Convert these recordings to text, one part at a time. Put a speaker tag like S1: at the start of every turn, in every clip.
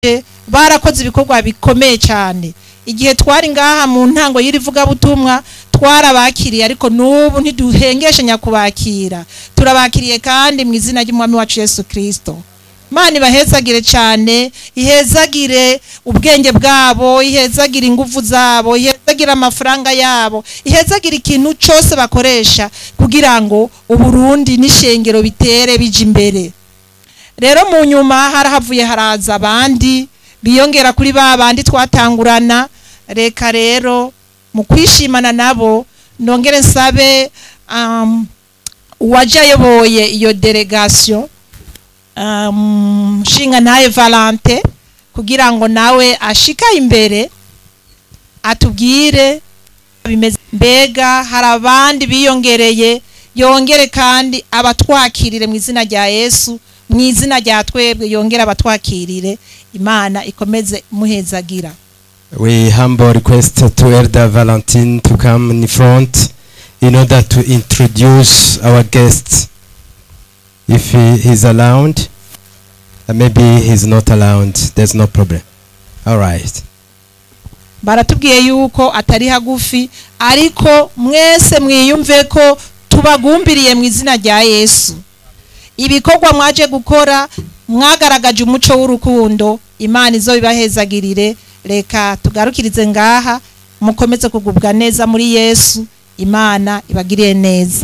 S1: barakoze ibikorwa bikomeye cyane igihe twari ngaha mu ntango y'iri vugabutumwa twarabakiriye ariko n'ubu ntiduhengeshanya kubakira turabakiriye kandi mu izina ry'umwami wacu Yesu kirisito Imana ibahezagire cyane ihezagire ubwenge bwabo ihezagire ingufu zabo ihezagire amafaranga yabo ihezagire ikintu cyose bakoresha kugira ngo uburundi n'ishengero bitere bija imbere rero mu nyuma harahavuye haraza abandi biyongera kuri ba bandi twatangurana reka rero mu kwishimana nabo nongere nsabe um, uwaje ayoboye iyo delegation um, nshinga ntaye valante kugira ngo nawe ashika imbere atubwire bimeze mbega hari abandi biyongereye yongere kandi abatwakirire mu izina rya yesu mu izina rya twebwe yongere abatwakirire imana ikomeze muhezagira
S2: We humble request to Elder Valentine to come in front in order to introduce our guest. If he is allowed, uh, maybe he's not allowed, there's no problem. All right.
S1: baratubwiye yuko atari hagufi ariko mwese mwiyumve ko tubagumbiriye mu izina rya yesu ibikorwa mwaje gukora mwagaragaje umuco w'urukundo imana izo bibahezagirire reka tugarukirize ngaha mukomeze kugubwa neza muri yesu imana ibagiriye neza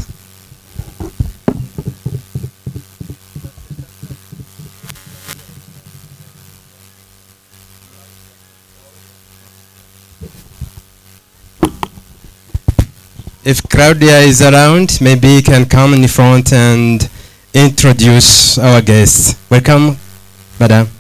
S2: If Claudia is around, maybe he can come in front and introduce our guest. Welcome, madam.